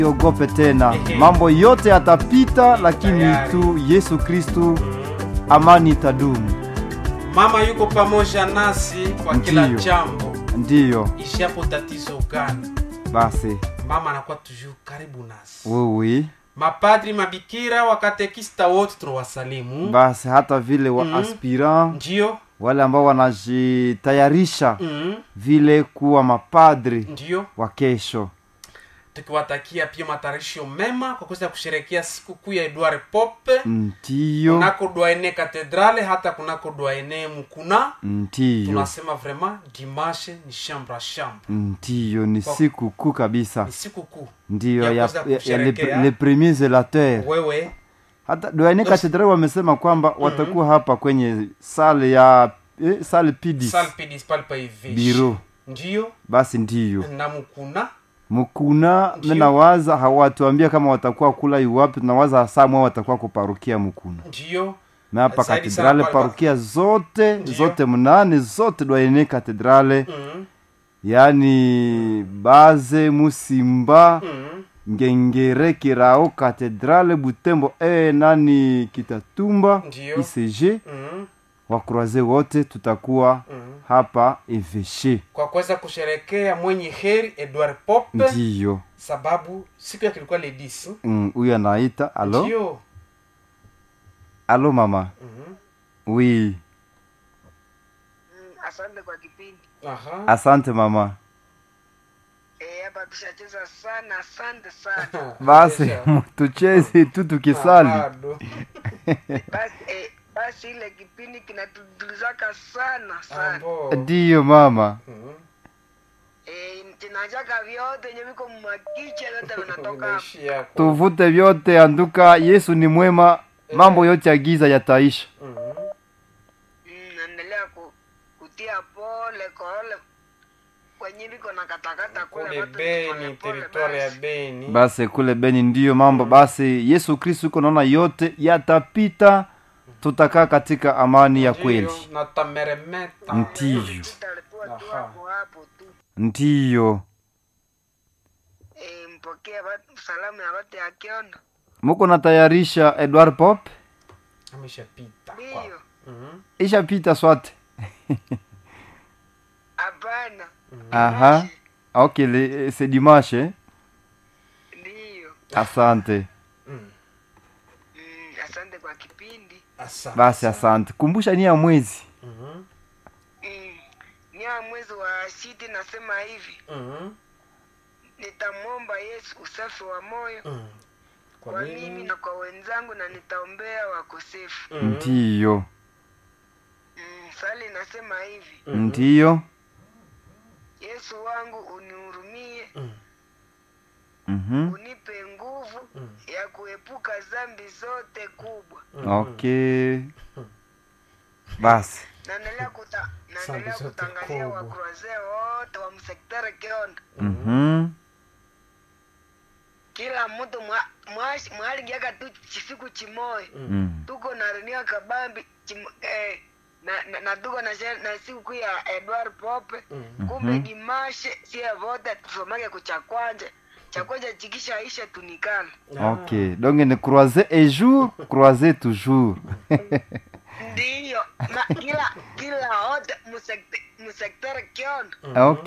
Siogope tena, mambo yote yatapita, lakini Tayari. tu Yesu Kristu, amani itadumu. Mama yuko pamoja nasi kwa kila Ndiyo. jambo, Ndiyo ishapo tatizo gani, basi, mama anakuwa toujours karibu nasi. wewe Mapadri, mabikira, wakatekista wote tunawasalimu. basi, hata vile wa Mm. aspirant Ndio, wale ambao wanajitayarisha mm, vile kuwa mapadri ndio wa kesho. tukiwatakia pia matayarisho mema kwa kuweza kusherehekea sikukuu ya Edward Pope Ndiyo, kunako Dwaene Katedrale, hata kunako Dwaene Mukuna. ndiyo, Tunasema vraiment dimanche ni chambre à chambre, ndiyo, ni Kwa- siku kuu kabisa, ni sikukuu ndiyo ya ya, kuweza ya, ya le, kusherehekea. le premier zelateur wewe hata Doyane Katedrali wamesema kwamba watakuwa hapa kwenye sale ya eh, sale pidi salpidis palpa hivi biro. ndio Basi ndiyo na Mukuna Mukuna, Ndiyo. nawaza hawatuambia kama watakuwa kula iwapi, tunawaza samwa watakuwa kuparukia Mukuna ndio na hapa Zaidi sana katedrale pale- parukia zote Ndiyo. zote mnane zote Doyane Katedrale, mm, yani Baze, Musimba, mm, Ngengere, Kirao, Katedrale, Butembo e nani Kitatumba, Ndiyo. ICG mm, wakroaze wote tutakuwa mm. hapa eveshe kwa kuweza kusherekea mwenye heri Edward Pope ndiyo sababu siku yake ilikuwa le 10 Mm, huyu anaita alo ndio alo mama Mhm. wi Mm, asante kwa kipindi aha asante mama Eh, hapa tushacheza sana asante sana basi Kesha. tucheze tu tukisali Bado. basi eh, basi ile kipindi kinatudulizaka sana sana Ambo. ndiyo mama Mhm. eh, tinajaka vyote yenye viko mmakicha vyote vinatoka hapa Vinaishia hapo. tuvute vyote anduka yesu ni mwema mambo yote ya giza yataisha Mhm. mm, naendelea ku, kutia pole kole kwenye viko na katakata kule kule watu Beni, pole pole teritwari ya basi. Beni. basi kule beni ndiyo mambo basi yesu kristu uko naona yote yatapita tutakaa katika amani ya Ndiyo, kweli na tameremeta. ndiyo Tutalikuwa tu Aha. hapo hapo tu ndiyo eh, mpokee watu- salamu ya watu ya kiondo muko natayarisha edward pop Ameshapita. ndiyo Mhm. ishapita swate hapana aha ok le- c'est dimanche ndiyo asante Mm. mm, asante kwa kipindi Asante basi sana. asante kumbusha ni ya mwezi Mhm. Mm. Nia mwezi wa sita nasema hivi, Mhm. nitamwomba Yesu usafi wa moyo Mhm. kwa, Kwa mimi nini? na kwa wenzangu na nitaombea wakosefu. Mhm. ndiyo Mm. Sali nasema hivi, Mhm. ndiyo Yesu wangu unihurumie, Mhm. mhm unipe nguvu Mhm. ya kuepuka dhambi zote kubwa. ok basi Naendelea kuta, naendelea zote kutangazia kubwa. wakroazee wote wa msektere Kiondo, mhm kila mtu mwa- mwashi- mwalingiaka tu chisiku chimoyo Mm. tuko na renia kabambi chim, eh, na, na, na tuko na, she- na siku kuu ya Edward Pope Mhm. kumbe dimashe sie vote tusomake kucha kwanja cha kwanja chikisha isha tunikana ok donc ne croiser un jour croiser toujours ndiyo na kila kila wote musektere kiondo ok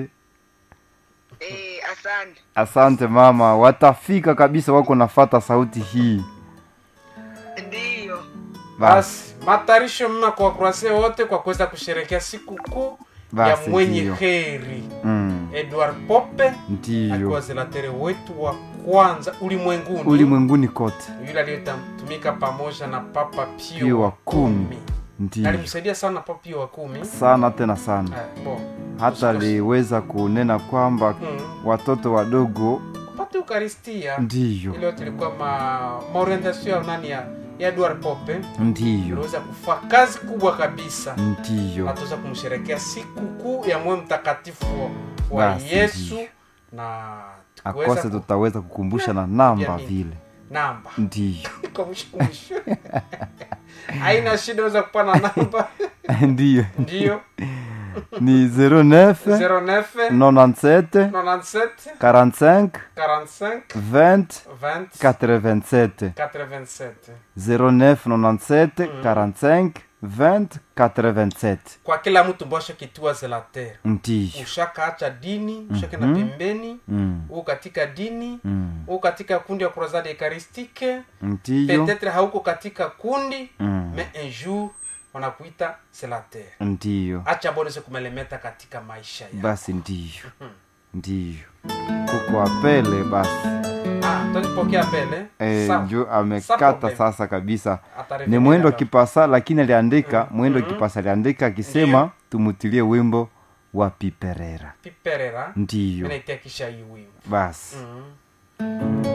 eh, asante asante mama watafika kabisa wako nafata sauti hii ndiyo basi basi matayarisho mema kwa wakurase wote kwa kuweza kusherekea siku kuu ya Basi, mwenye ndiyo. heri mm. edward pope akiwa ndiyo zelatere wetu wa kwanza ulimwenguni ulimwenguni kote yule aliyetumika pamoja na papa pio Pio wa wa kumi. kumi ndiyo alimsaidia sana papa pio wa kumi sana tena sana Eh, bon. hata aliweza kunena kwamba Mm. watoto wadogo kupata eukaristia ndiyo ile yote ilikuwa ma maorientation ya nani ya ya edward pope ndiyo iliweza kufaa kazi kubwa kabisa ndiyo natuweza kumsherekea siku kuu ya moyo mtakatifu wa- wa Basi, yesu ndiyo. na akose tukiweza ku- tutaweza kukumbusha na namba Jamii. vile namba ndiyo Kwa mwisho mwisho. haina shida weza kupana namba ndiyo ndiyo ni 09 09 97 97 45 45 20 20 87 87 09 97 45 20 87 kwa kila mtu mbosha kitua zelater ndiyo ushakaacha dini ushakenda pembeni Mm, u katika dini mm, u katika kundi ya kurozade ekaristike ndiyo petetre hauko katika kundi Mm. mais un jour wanakuita selater ndiyo acha bonese kumelemeta katika maisha ya basi ndiyo ndiyo kuko apele basi ah, tolipokea pele e, Sawa. jo Sa amekata problem. sasa kabisa Atarejelea ni mwendo baba. kipasa lakini aliandika mwendo kipasa aliandika akisema tumutilie wimbo wa piperera piperera ndiyo menaitia kisha hii wimbo basi mm.